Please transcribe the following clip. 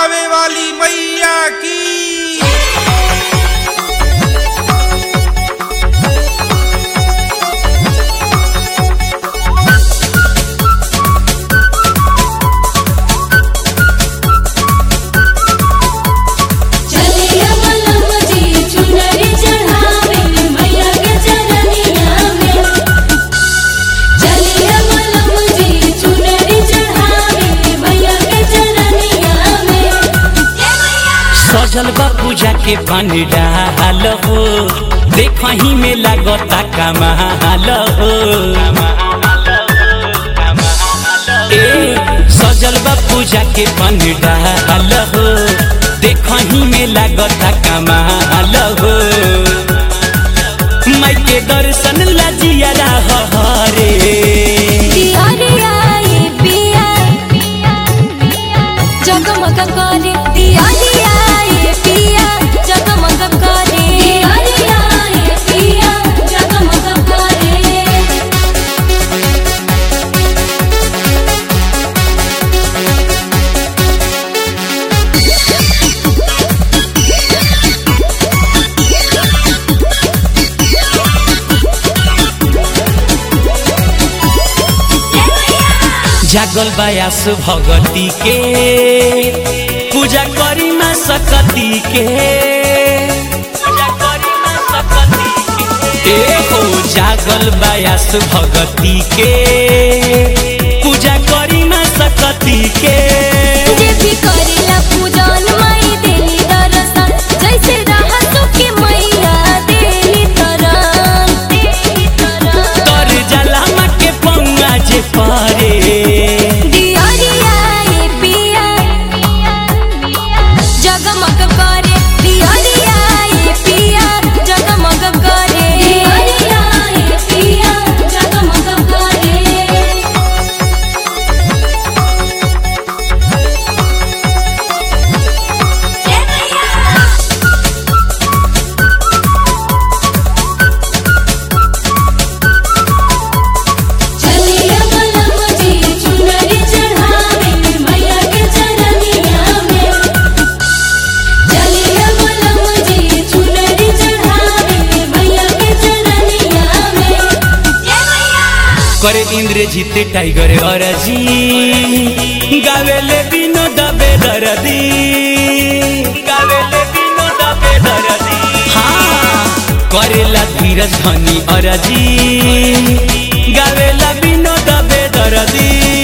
थावे वाली मैया की चलिया मलम जी चुनरी चढ़ावे मैया के चरनिया में चलिया मलम जी चुनरी चढ़ावे मैया के चरनिया में सजल बा पूजा के पंडाल हो देखही में लागता कमाल हो ए सजल बा पूजा के पंडाल हो देखही में लागता कमाल हो माई के दर्शन लजिया हरे दियारिया ये पिया जगमग करे दियारिया ये पिया जगमग करे दियारिया ये पिया जगमग करे जागल बयास भगती के पूजा करी माँ सकती के पूजा करी माँ सकती के ए हो जागल बयास भगती के पूजा करी माँ सकती के जे भी करेला पूजन माई देली दर्शन जैसे रहा सुखी मैया देली तरन देली तरन कर जला माँ के पंगा जे पारे दियारिया ये पिया जगमग करे दियारिया ये पिया जगमग करे दियारिया ये पिया जगमग करे जय मैया चलिया मलम जी चुनरी चढ़ावे मैया के चरनिया में चलिया मलम जी चुनरी चढ़ावे मैया के चरनिया में जय मैया करे इंद्रजीत टाइगर अरजी गावेले विनोद बेदरदी गावेले विनोद बेदरदी हाँ करेला धीरज धनी अरजी गावेला विनोद बेदरदी